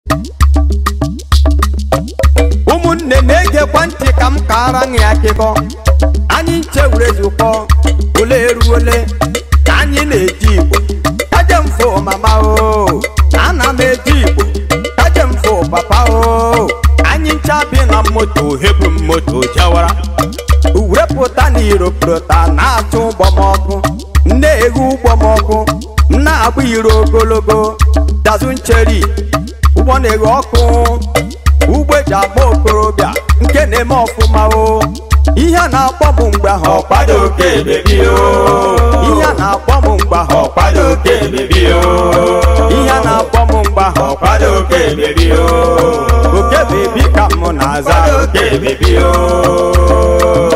ụmụnne na-egekwa ntị ka m kara ya akịkọ anyị nche were zukọ ole eruole ka anyị na-eji igbo kaje mfo mama o ana m eji igbo kaje mfo papa o anyị ncha bi na moto hebu m moto jawara wepụta na iropụta na-atụ ụgbọmọkụ na-eghe ụgbọmọkụ na-agba iro ogologo dazụ ncheri ụgbọ na-eghe ọkụ ugbo eji akpọ okorobịa nke na-eme ọfụma o ihe a na-akpọ m mgbe ahụ ọkwado oke bebi o ihe a na-akpọ m mgbe ahụ ọkwado oke bebi o ihe a na-akpọ m mgbe ahụ ọkwado oke bebi o oke bebi ka m na-aza ọkwado oke bebi o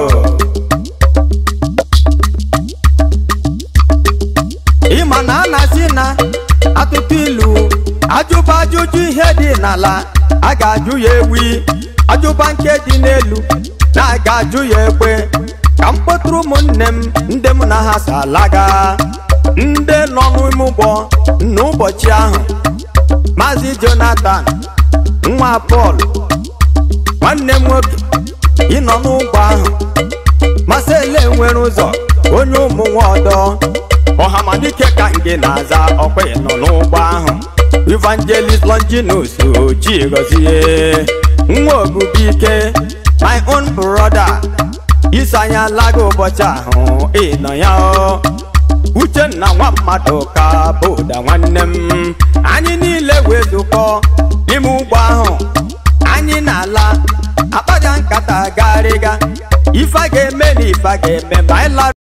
ịma na a na-asị na atụtụ ilu ajụba ajụjụ ihe dị n'ala a ga-ajụ ya ewi ajụba nke dị n'elu na a ga-ajụ ya ekwe ka m kpọtụrụ ụmụnne m ndị m na ha so alaga ndị nọ n'ime ụgbọ n'ụbọchị ahụ maazị jonathan nwa pọl nwanne m nwoke ịnọ n'ụgbọ ahụ masele nwere ụzọ onye ụmụ nwa ọdọ ọhamadike ka nke na-aza ọkwa nọ n'ụgbọ ahụ evangelist longinus oji gọzie nwa ogubike my own brother isi anya laga ụbọchị ahụ ịnọ ya o uchenna nwa mmadụ ka bụda nwanne m anyị niile wee zukọ n'ime ụgbọ ahụ anyị na-ala akpaja nkata garịga ife a ga-eme na ife a ga-eme ma anyị lara